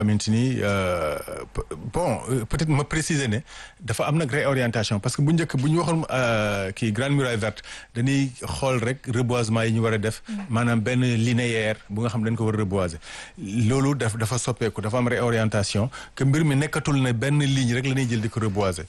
xamante ni bon peut-être ma préciser ne dafa am nag réorientation parce que bu njëkk bu ñu waxoon kii grande muraille verte dañuy xool rek reboisement yi ñu war a def maanaam benn linéaire bu nga xam dañ ko war a reboiser loolu daf dafa soppeeku dafa am réorientation que mbir mi nekkatul ne benn ligne rek la ñuy jël di ko reboiser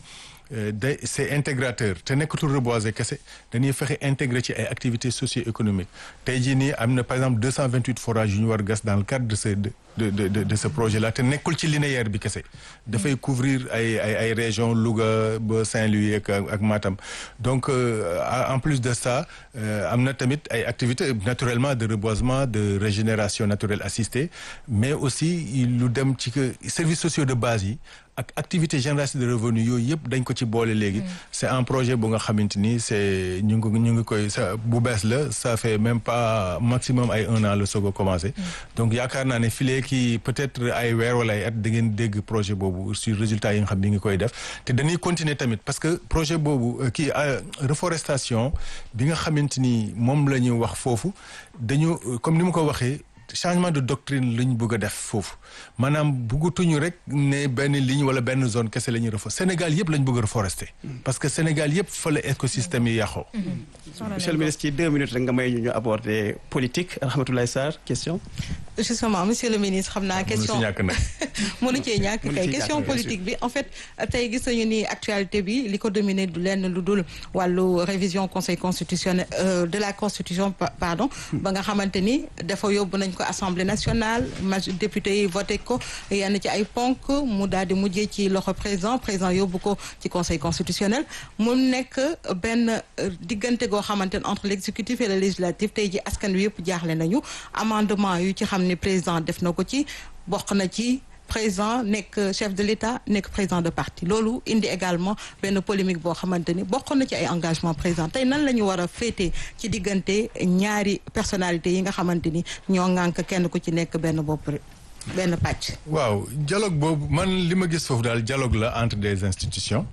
de c'est intégrateur te nekkatul reboiser kese dañuy fexe intégré ci ay activités socio-économiques tey jii nii am na par exemple deux cent vingt huit forages yu ñu war a gas dans le cadre de ce de de de de ce projet là te nekkul ci linéaire bi kese dafay couvrir ay ay ay régions Louga ba Saint-Louis ak ak Matam donc en plus de ça am na tamit ay activités naturellement de reboisement de régénération naturelle assistée mais aussi lu dem ci que services sociaux de base yi ak activité génération de revenus yooyu yëpp dañ ko ci boole léegi c'est un projet bu nga xamante ni c'est ñu ngi ñu ngi koy sa bu bees la ça fait même pas maximum ay un an la soog a commencé donc yaakaar naa ne filee ki peut-être ay weer wala ay at da ngeen dégg projet boobu sur résultat yi nga xam ni ngi koy def te dañuy continuer tamit parce que projet boobu kii reforestation bi nga xamante ni moom la ñu wax foofu dañu comme ni ma ko waxee changement de doctrine la ñu bëgg a def foofu maanaam bëggatuñu rek ne benn ligne wala benn zone kese la ñuy reforester Sénégal yëpp la ñu bëgg a reforester parce que Sénégal yëpp fa la écosystème yi yàqoo. monsieur le ministre ci deux minutes rek nga may ñu ñu aborder politique Rahmatoulaye Sarr question. justement monsieur le ministre xam naa question mënu ci ñàkk nag. mënu cee ñàkk kay question politique bi en fait tey gis nañu ni actualité bi li ko dominer du lenn lu dul wàllu révision conseil constitutionnel de la constitution pardon ba nga xamante ni dafa yóbbu nañ ko assemblée nationale majorité député yi voté ko yenn ci ay ponk mu daal di mujjee ci loxo président président yóbbu ko ci conseil constitutionnel mu nekk benn diggante goo xamante ne entre l'exécutif et le législatif tey ji askan wi yëpp jaaxle nañu amendement yu ci xam ni président def na ko ci bokk na ci président nekk chef de l'État nekk président de parti loolu indi également benn polémique boo xamante ni bokk na ci ay engagement président tey nan la ñu war a féetee ci diggante ñaari personnalité yi nga xamante ni ñoo ŋànk kenn ku ci nekk benn bopp benn pàcc. waaw dialogue boobu man li ma gis foofu daal dialogue la entre des institutions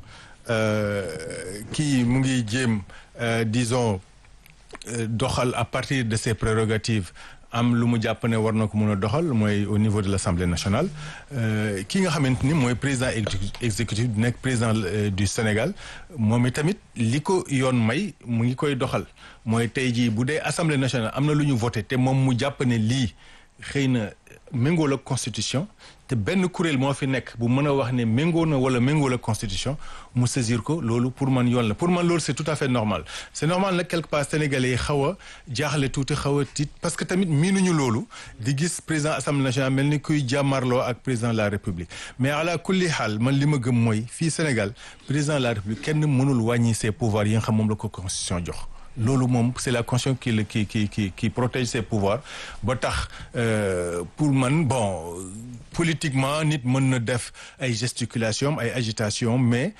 kii mu ngi jéem disons doxal à partir de ses prérogatives. am lu mu jàpp ne war na ko mën a doxal mooy au niveau de l'Assemblée nationale ki nga xamante ni mooy président exécutif di nekk président du Sénégal moom itamit li ko yoon may mu ngi koy doxal mooy tey jii bu dee Assemblée nationale am na lu ñu voté te moom mu jàpp ne lii xëy na méngoo la constitution te benn kuréel moo fi nekk bu mën a wax ne méngoo na wala méngoo la constitution mu saisir ko loolu pour man yoon la pour man loolu c'est tout à fait normal c'est normal nag quelque part sénégalais yi xaw a jaaxle tuuti xaw a tiit parce que tamit miinuñu loolu di gis président assemblée nationale mel ni kuy jàmmarloo ak président de la république mais ala kulli xaal man li ma gëm mooy fii Sénégal président de la république kenn mënul wàññi ses pouvoirs yi nga xam moom la ko constitution jox loolu moom c'est la constitution qui le qui qui qui qui protège ses pouvoirs ba tax pour man bon politiquement nit mën na def ay gesticulation ay agitation mais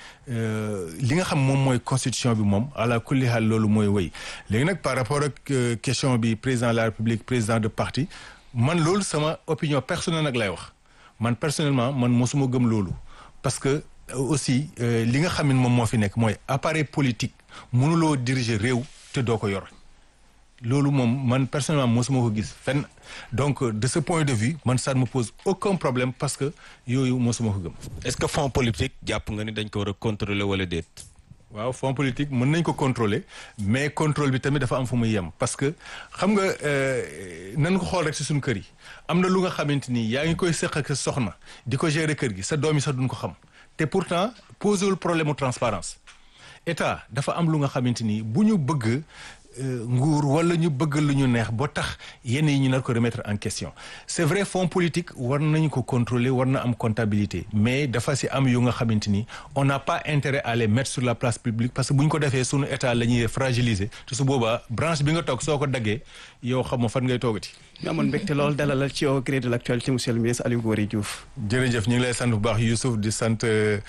li nga xam moom mooy constitution bi moom ala kulli haal loolu mooy wéy léegi nag par rapport ak question bi président de la république président de parti man loolu sama opinion personnelle nag lay wax man personnellement man mosuma gëm loolu parce que aussi li nga xam ne moom moo fi nekk mooy appareil politique mënuloo diriger réew te doo ko yor loolu moom man personnellement mosuma ko gis fenn donc de ce point de vue man ça ne me pose aucun problème parce que yooyu mosuma ko gëm. est-ce que fonds politique jàpp nga ni dañ ko war a contrôler wala déet. waaw fonds politique mën nañ ko contrôler mais contrôle bi tamit dafa am fu muy yem parce que xam nga nan ko xool rek ci suñu kër yi am na lu nga xamante ni yaa ngi koy seq ak sa soxna di ko gérer kër gi sa doom yi sax duñ ko xam te pourtant posé wul problème mu transparence état dafa am lu nga xamante ni bu ñu bëgg nguur wala ñu bëgg lu ñu neex ba tax yenn yi ñu nar ko remettre en question c'est vrai fonds politique war nañu ko contrôler war na am comptabilité mais dafa ci am yu nga xamante ni on n'a pas intérêt à les mettre sur la place publique parce que bu ñu ko defee sunu état la ñuy fragiliser te su boobaa branche bi nga toog soo ko daggee yow xam nga fan ngay toogati. ñu amoon mbégte lool dalalal ci au gré de l'actualité monsieur le ministre Aliou Gorée Diouf. jërëjëf ñu ngi lay sant bu baax Youssouf di sant.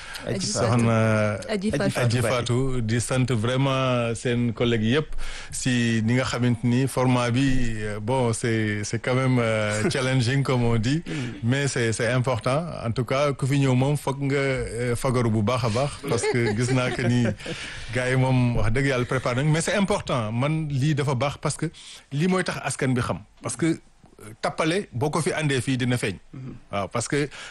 soxna Adji Fatou di sant vraiment seen collègues yëpp si ni nga xamante ni format bi bon c'est c'est quand même challenging comme on dit mais c'est c'est important en tout cas ku fi ñëw moom foog nga fagaru bu baax a baax parce que gis naa que ni gars yi moom wax dëgg yàlla préparé nañ mais c'est important man lii dafa baax parce que lii mooy tax askan bi xam parce que tappale boo ko fi andee fii dina feeñ waaw parce que